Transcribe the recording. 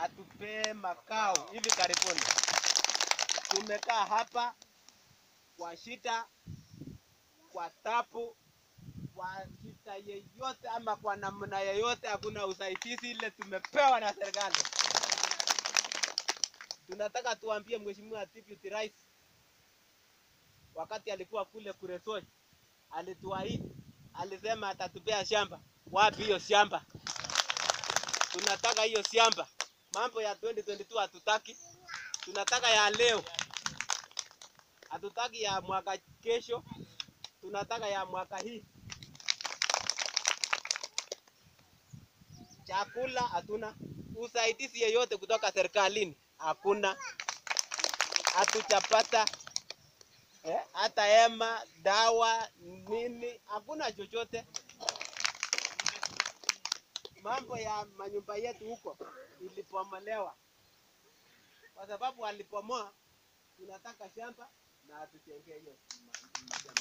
atupee makao hivi karibuni. Tumekaa hapa kwa shida, kwa tabu, kwa shida yeyote ama kwa namna yeyote, hakuna usaidizi ile tumepewa na serikali. Tunataka tuambie Mheshimiwa Deputy Rais, wakati alikuwa kule Kuresoi, alituahidi, alisema atatupea shamba. Wapi hiyo shamba? Tunataka hiyo shamba. Mambo ya 2022 hatutaki, tunataka ya leo. Hatutaki ya mwaka kesho, tunataka ya mwaka hii. Chakula hatuna, usaidizi yeyote kutoka serikalini hakuna, hatujapata eh, hata hema, dawa, nini, hakuna chochote. Mambo ya manyumba yetu huko ilipomolewa, kwa sababu walipomoa, tunataka shamba na atujengee hiyo ma- shamba.